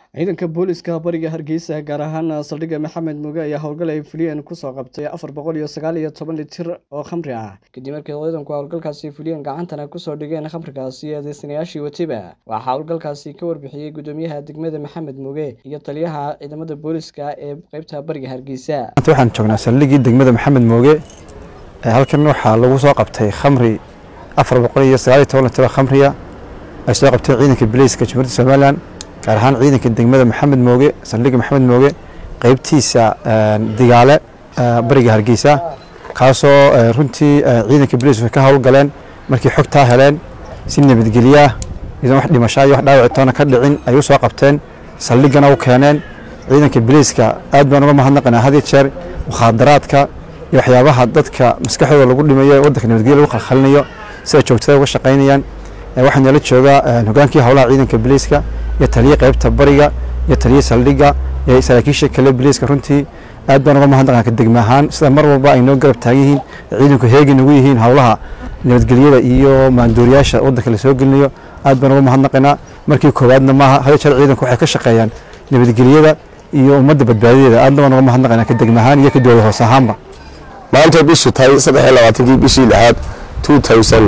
ciidanka booliska bariga hargeysa gaar ahaan saldhigga maxamed muge ayaa howlgal ay fuliyeen kusoo qabtay afar boqol iyo sagaal iyo toban litir oo khamri ah kadib markii ciidanku howlgalkaasi fuliyeen gacantana kusoo dhigeen khamrigaasi eedeysanayaashii watiba waxaa howlgalkaasi ka warbixiyey gudoomiyaha degmada maxamed muge iyo taliyaha ciidamada booliska ee qeybta bariga hargeysa waxaan joognaa saldhiggii degmada maxamed mooge halkan waxaa lagu soo qabtay khamri afar boqol iyo sagaal iyo toban litir oo khamriya ay soo qabteen ciidanka bileyska jamhuuriyadda somalilan gaar ahaan ciidanka degmada maxamed mooge saldhigga maxamed mooge qeybtiisa digaale bariga hargeysa kaasoo runtii ciidanka bileyska ka howlgaleen markii xogtaa heleen si nabadgelyaa idan wax dhimashaa iyo wax dhaawacitoona ka dhicin ay u soo qabteen saldhiggana u keeneen ciidanka bileyska aad baan uga mahadnaqanaa had iyo jeer mukhaadaraadka iyo waxyaabaha dadka maskaxdooda lagu dhimayo ee waddanka nabadgelya lagu khalkhalinayo sida joogtada uga shaqaynayaan waxaa nala jooga hogaankii howlaha ciidanka bileyska iyo taliye qeybta bariga iyo taliye saldhigga iyo saraakiisha kale bileyska runtii aad baan uga mahadnaqanaa ka degma ahaan sida mar walba ay noo garab taagan yihiin ciidanku heegin ugu yihiin howlaha nabadgelyada iyo maanduuriyaasha waddanka lasoo gelinayo aad baan uga mahadnaqanaa markii koowaadna maaha hada jeer ciidanku waxay ka shaqeeyaan nabadgelyada iyo ummadda badbaadadeeda aadna baan uga mahadnaqanaa ka degma ahaan iyo ka dowlad hoos ahaanba maanta bishu tahay saddex iyo labaatankii bishii lixaad two thousand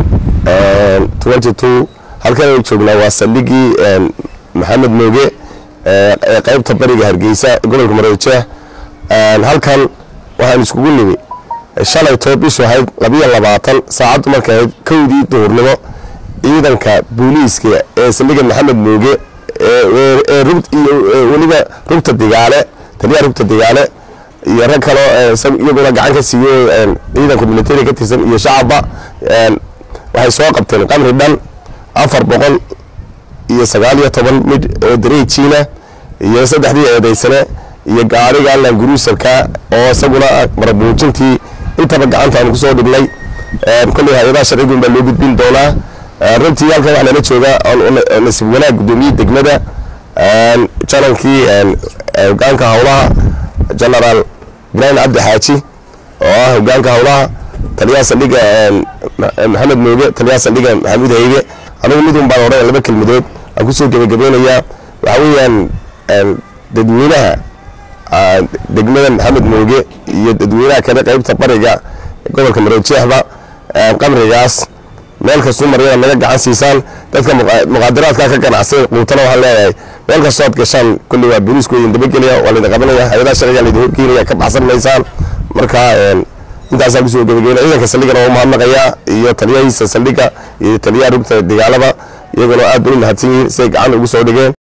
twenty two halkan aynu joognaa waa saldhiggii maxamed mooge ee qeybta bariga hargeysa gobolka maroodijeeh halkan waxaan iskugu nimi shalaytoo bishu ahayd labiyo labaatan saacaddu markay ahayd kowdii duhurnimo ciidanka booliiska ee saldhigga maxamed mooge ee weliba rugta digaale taliyaha rugta digaale iyo rag kaloo iyaguna gacan ka siiyo ciidanka militari ka tirsan iyo shacabba waxay soo qabteen qamri dhan afar boqol iyo sagaal iyo toban midh oo dareejiina iyo saddexdii eedeysane iyo gaariga languruusalka oo isaguna marabuujintii intaba gacanta aanu kusoo dhignay kolley hay-adaha sharcigun baa loo gudbin doonaa runtii halkan waxaa nala jooga nasiib wanaag guddoomiye degmada janankii hogaanka howlaha genaraal ibraahim cabdi xaaji oo ah hogaanka howlaha taliyaha saldhigga maxamed mooge taliyaha saldhigga maxamuud haybe anigu midun baan odhan laba kelmadood aan kusoo gebagabeynayaa waxaa weeyaan dadweynaha degmada maxamed mooge iyo dadweynaha kale qeybta bariga gobolka marojeexba qamrigaas meel kastuu maryada naga gacan siisaan dadka muqaadaraadka ka ganacsada quutana waxaan leeyahay meel kastoo ad gashaan kulli waa booliisku idin dabagelaya waa laydin qabanaya hay-adaha sharciga laydin horgeynaya ka baxsan maysaan marka intaasaan kusoo gebageyna ciidanka saldhiggana waa mahadnaqayaa iyo taliyahiisa saldhigga iyo taliyaha rugta dagaalada iyaguna aad bay u mahadsan yihiin siay gacan ugu soo dhigeen